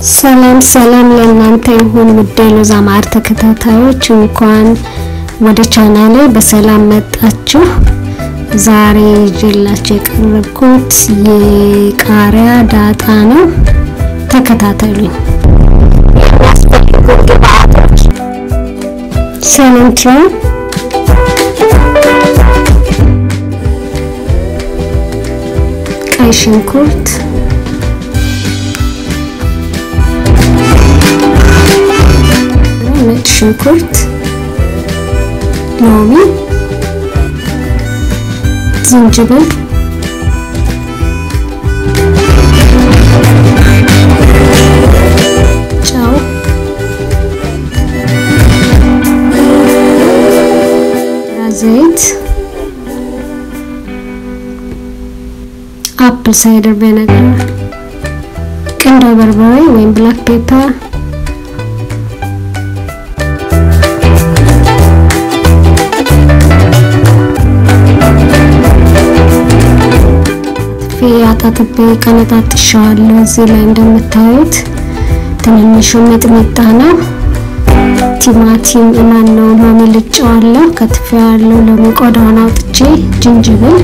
ሰላም ሰላም ለእናንተ ይሁን ውድ የሎዛ ማር ተከታታዮች፣ እንኳን ወደ ቻናሌ በሰላም መጣችሁ። ዛሬ ይዤላችሁ የቀረብኩት የቃሪያ ዳጣ ነው። ተከታተሉኝ። የሚያስፈልጉ ግብአቶች ሰለንትሮ፣ ቀይ ሽንኩርት ነጭ ሽንኩርት፣ ሎሚ፣ ዝንጅብል፣ ጨው፣ ዘይት፣ አፕል ሳይደር ቪነጋር፣ ቁንዶ በርበሬ ወይም ብላክ ፔፐር አጣጥቤ ቀነጣጥሻለሁ። እዚህ ላይ እንደምታዩት ትንንሹ ሚጥሚጣ ነው። ቲማቲም ማን ነው ሎሚ ልጬዋለሁ፣ ከትፌዋለሁ። ሎሚ ቆዳውን አውጥቼ፣ ዝንጅብል፣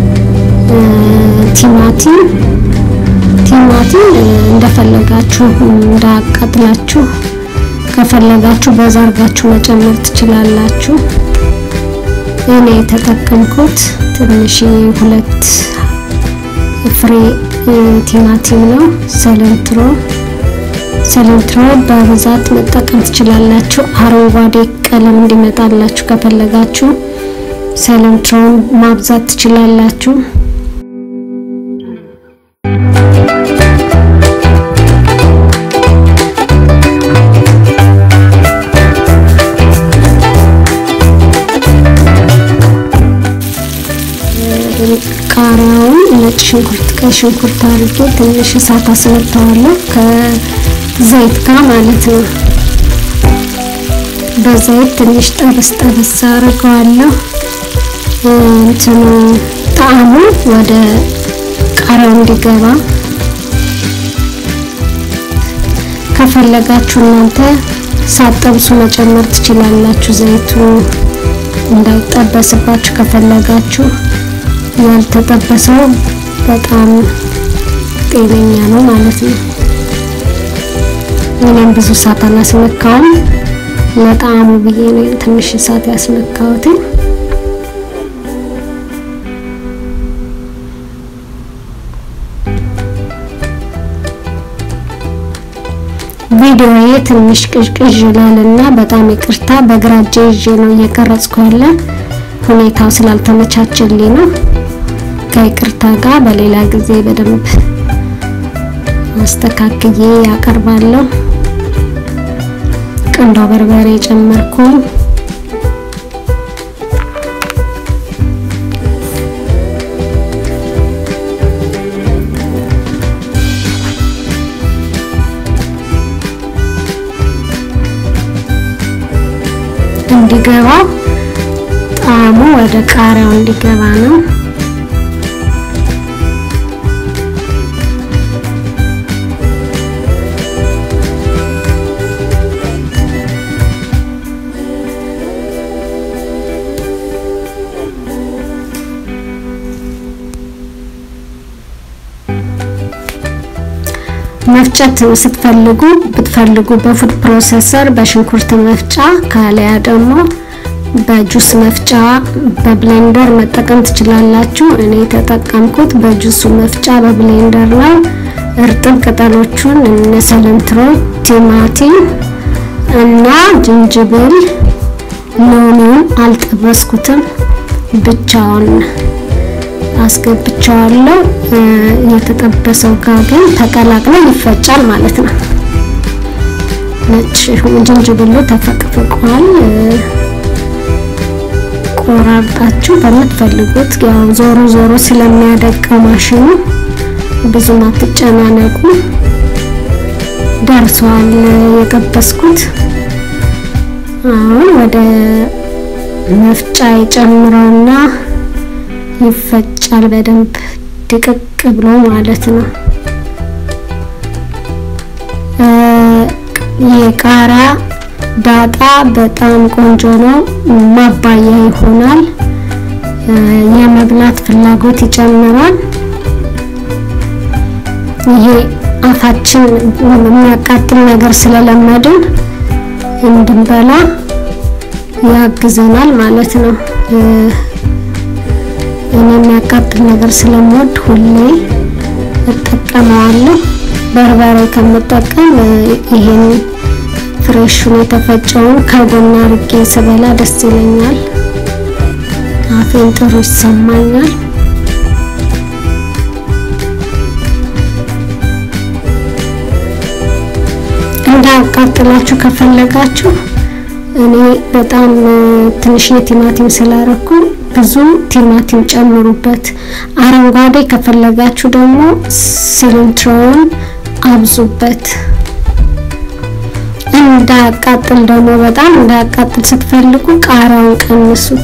ቲማቲም ቲማቲም እንደፈለጋችሁ እንዳያቃጥላችሁ ከፈለጋችሁ በዛ አርጋችሁ መጨመር ትችላላችሁ። እኔ የተጠቀምኩት ትንሽ ሁለት ፍሬ ቲማቲም ነው። ሰለንትሮ ሰለንትሮ በብዛት መጠቀም ትችላላችሁ። አረንጓዴ ቀለም እንዲመጣላችሁ ከፈለጋችሁ ሰለንትሮን ማብዛት ትችላላችሁ። ቃሪያውን ነጭ ሽንኩርት፣ ቀይ ሽንኩርት አድርጌ ትንሽ እሳት አስመታዋለሁ ከዘይት ጋር ማለት ነው። በዘይት ትንሽ ጠበስ ጠበስ አድርገዋለሁ። እንትኑ ጣዕሙ ወደ ቃሪያው እንዲገባ ከፈለጋችሁ እናንተ ሳጠብሱ መጨመር ትችላላችሁ። ዘይቱ እንዳይጠበስባችሁ ከፈለጋችሁ ያልተጠበሰው በጣም ጤነኛ ነው ማለት ነው። እኔም ብዙ እሳት አላስነካውም ለጣዕሙ ብዬ ነው ትንሽ እሳት ያስነካሁት። ቪዲዮዬ ትንሽ ቅዥቅዥ ይላልና በጣም ይቅርታ። በግራ እጄ ይዤ ነው እየቀረጽኩ ያለ ሁኔታው ስላልተመቻቸልኝ ነው። ከይቅርታ ጋር በሌላ ጊዜ በደንብ አስተካክዬ ያቀርባለሁ። ቁንዶ በርበሬ ጨመርኩኝ። እንዲገባው ጣዕሙ ወደ ቃሪያው እንዲገባ ነው። መፍጨት ስትፈልጉ ብትፈልጉ በፉድ ፕሮሰሰር በሽንኩርት መፍጫ ካለያ ደግሞ በጁስ መፍጫ በብሌንደር መጠቀም ትችላላችሁ። እኔ የተጠቀምኩት በጁሱ መፍጫ በብሌንደር ነው። እርጥብ ቅጠሎቹን እነ ሰለንትሮ፣ ቲማቲም እና ዝንጅብል፣ ሎሚውን አልጠበስኩትም ብቻውን አስገብቻለሁ። የተጠበሰው ጋር ግን ተቀላቅሎ ይፈጫል ማለት ነው። ነጭ ዝንጅብሉ ተፈቅፍቋል። ቆራርጣችሁ በምትፈልጉት ያው ዞሮ ዞሮ ስለሚያደቀው ማሽኑ ብዙም አትጨናነቁ። ደርሷል የጠበስኩት። አሁን ወደ መፍጫ የጨምረውና ይፈጫል በደንብ ድቅቅ ብሎ ማለት ነው። የቃሪያ ዳጣ በጣም ቆንጆ ነው። ማባያ ይሆናል። የመብላት ፍላጎት ይጨምራል። ይሄ አፋችን የሚያቃጥል ነገር ስለለመድን እንድንበላ ያግዘናል ማለት ነው። እኔ የሚያቃጥል ነገር ስለምወድ ሁሌ እጠቀመዋለሁ። በርበሬ ከምጠቀም ይሄን ፍሬሹን የተፈጨውን ከጎን አድርጌ ስበላ ደስ ይለኛል። አፌን ጥሩ ይሰማኛል። እንዳያቃጥላችሁ ከፈለጋችሁ እኔ በጣም ትንሽ የቲማቲም ስላረኩ ብዙ ቲማቲም ጨምሩበት። አረንጓዴ ከፈለጋችሁ ደግሞ ሲሊንትሮውን አብዙበት። እንዳያቃጥል ደግሞ በጣም እንዳያቃጥል ስትፈልጉ ቃሪያውን ቀንሱት።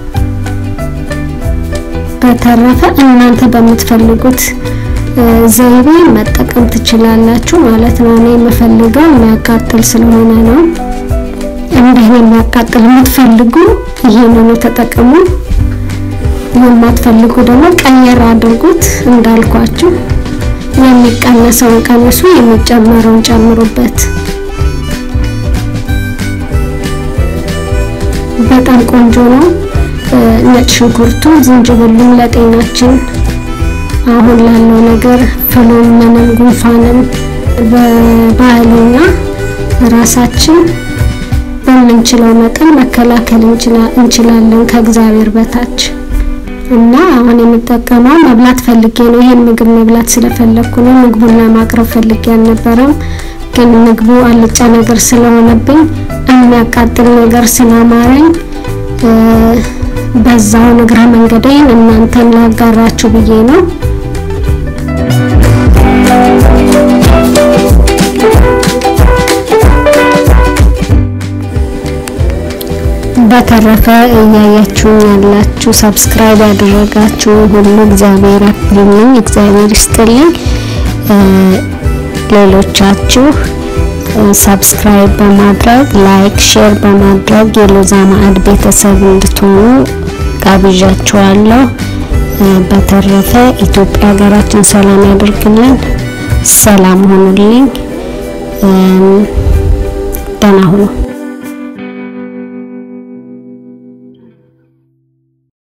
በተረፈ እናንተ በምትፈልጉት ዘይቤ መጠቀም ትችላላችሁ ማለት ነው። እኔ የምፈልገው የሚያቃጥል ስለሆነ ነው። እንዲህ የሚያቃጥል የምትፈልጉ ይሄንኑ ተጠቀሙ። የማትፈልጉ ደግሞ ቀየር አድርጉት። እንዳልኳችሁ የሚቀነሰውን ቀንሱ፣ የሚጨመረውን ጨምሩበት። በጣም ቆንጆ ነው። ነጭ ሽንኩርቱ፣ ዝንጅብሉም ለጤናችን አሁን ላለው ነገር ፍሉም፣ ምንም ጉንፋንም በባህልና ራሳችን በምንችለው መጠን መከላከል እንችላለን ከእግዚአብሔር በታች እና አሁን የምጠቀመው መብላት ፈልጌ ነው። ይሄን ምግብ መብላት ስለፈለኩ ነው። ምግቡን ለማቅረብ ፈልጌ አልነበረም፣ ግን ምግቡ አልጫ ነገር ስለሆነብኝ የሚያቃጥል ነገር ስላማረኝ በዛው እግረ መንገዴን እናንተን ላጋራችሁ ብዬ ነው። በተረፈ እያያችሁ ያላችሁ ሰብስክራይብ ያደረጋችሁ ሁሉ እግዚአብሔር ያክብርልኝ፣ እግዚአብሔር ይስጥልኝ። ሌሎቻችሁ ሰብስክራይብ በማድረግ ላይክ፣ ሼር በማድረግ የሎዛ ማዕድ ቤተሰብ እንድትሆኑ ጋብዣችኋለሁ። በተረፈ ኢትዮጵያ ሀገራችን ሰላም ያደርግልን። ሰላም ሆኑልኝ። ደህና ሁኑ።